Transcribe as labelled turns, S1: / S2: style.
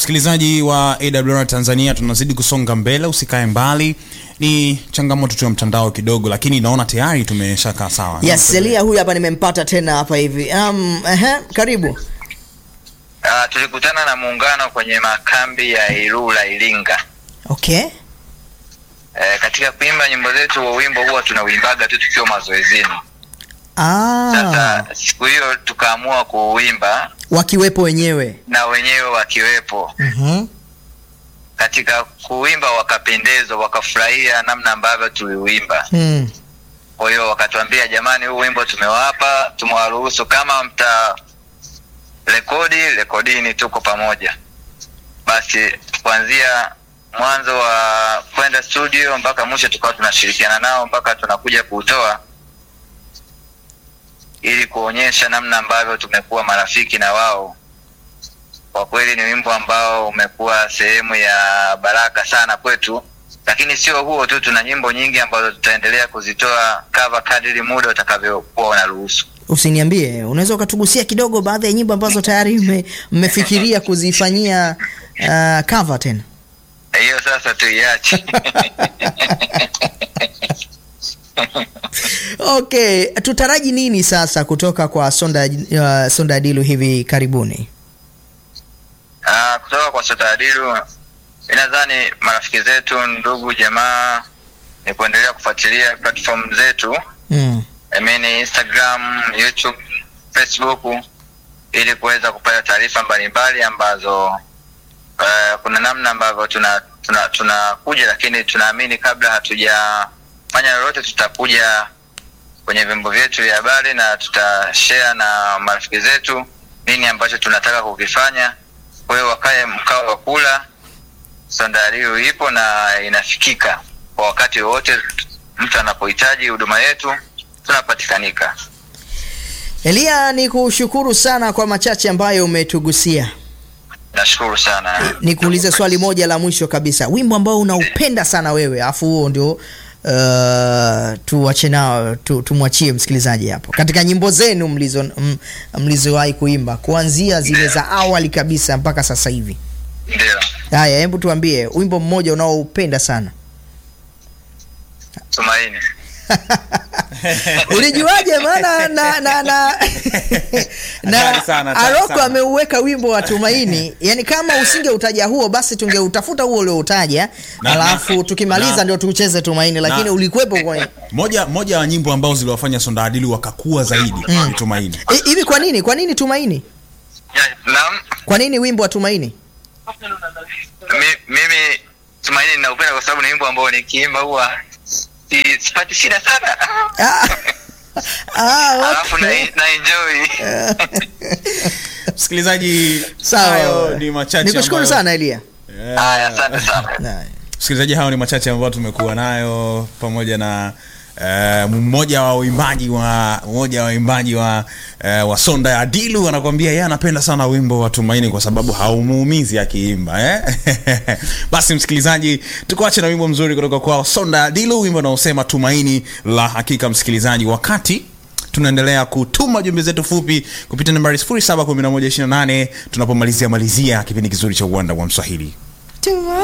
S1: msikilizaji wa awr tanzania tunazidi kusonga mbele usikae mbali ni changamoto tu ya mtandao kidogo lakini naona tayari tumeshakaa sawa
S2: yes elia huyu hapa nimempata tena hapa hivi um, ehe, karibu
S3: Uh, tulikutana na muungano kwenye makambi ya Ilula Iringa.
S2: okay
S3: E, katika kuimba nyimbo zetu wa wimbo huwa tunauimbaga tu tukiwa mazoezini.
S2: ah,
S3: Sasa siku hiyo tukaamua kuuimba
S2: wakiwepo wenyewe
S3: na wenyewe wakiwepo.
S2: mm-hmm.
S3: Katika kuimba wakapendezwa, wakafurahia namna ambavyo tuliuimba.
S2: hmm.
S3: Kwa hiyo wakatuambia, jamani, huu wimbo tumewapa, tumewaruhusu kama mta rekodi rekodini, tuko pamoja. Basi kuanzia mwanzo wa kwenda studio mpaka mwisho tukawa tunashirikiana nao mpaka tunakuja kuutoa, ili kuonyesha namna ambavyo tumekuwa marafiki na wao. Kwa kweli ni wimbo ambao umekuwa sehemu ya baraka sana kwetu, lakini sio huo tu, tuna nyimbo nyingi ambazo tutaendelea kuzitoa cover kadiri muda utakavyokuwa unaruhusu.
S2: usiniambie unaweza ukatugusia kidogo baadhi ya nyimbo ambazo tayari mme- mmefikiria kuzifanyia uh, cover tena
S3: Hiyo sasa tuiache.
S2: okay tutaraji nini sasa kutoka kwa sonda uh, sonda dilu hivi karibuni
S3: Ah, kutoka kwa Sotadilu, nadhani marafiki zetu, ndugu jamaa, ni kuendelea kufuatilia platform zetu
S2: mm.
S3: I mean Instagram, YouTube, Facebook ili kuweza kupata taarifa mbalimbali ambazo uh, kuna namna ambavyo tuna tunakuja tuna tunakuja, lakini tunaamini kabla hatujafanya lolote tutakuja kwenye vyombo vyetu vya habari na tutashare na marafiki zetu nini ambacho tunataka kukifanya. Kwa hiyo wakae mkao wa kula, Sondariu ipo na inafikika kwa wakati wowote mtu anapohitaji huduma yetu tunapatikanika.
S2: elia ni kushukuru sana kwa machache ambayo umetugusia
S3: Nashukuru sana.
S2: nikuulize swali moja la mwisho kabisa wimbo ambao unaupenda sana wewe afu huo ndio uh, tuache nao tu, tumwachie msikilizaji hapo katika nyimbo zenu mlizo m- mlizowahi kuimba kuanzia zile za awali kabisa mpaka sasa hivi
S3: Ndio,
S2: haya hebu tuambie wimbo mmoja unaoupenda sana
S3: Tumaini.
S2: ulijuaje maana na na na na
S1: Hatari sana, hatari
S2: aroko
S1: sana.
S2: ameuweka wimbo wa tumaini yani kama usingeutaja huo basi tungeutafuta huo ulioutaja
S1: Na-
S2: alafu
S1: na-
S2: tukimaliza
S1: na-
S2: ndio tucheze tumaini lakini
S1: na-
S2: ulikuwepo kwenye
S1: moja moja ya nyimbo ambazo ziliwafanya sondaadili wakakua zaidi ni tumaini
S2: I- hivi kwa nini kwa nini tumaini
S3: Ya, Naam,
S2: kwa nini wimbo wa tumaini
S3: mi, mimi Tumaini ninaupenda kwa sababu ni wimbo ambao nikiimba huwa si- sipati shida sana.
S2: ah, ah,
S3: Alafu na,
S2: okay.
S3: na enjoy.
S1: msikilizaji
S2: sawa
S1: hayo ni machache
S2: nikushukuru
S1: ambayo-
S2: sana elia
S3: Haya, asante sana.
S2: Na-
S1: msikilizaji hao ni machache ambayo tumekuwa nayo pamoja na Uh, mmoja wa waimbaji wa mmoja wa waimbaji wa uh, wa sonda ya dilu anakwambia yeye anapenda sana wimbo wa tumaini kwa sababu haumuumizi akiimba eh? basi msikilizaji tukuache na wimbo mzuri kutoka kwa sonda ya dilu wimbo unaosema tumaini la hakika msikilizaji wakati tunaendelea kutuma jumbe zetu fupi kupitia nambari 71128 tunapomalizia malizia kipindi kizuri cha uwanda wa mswahili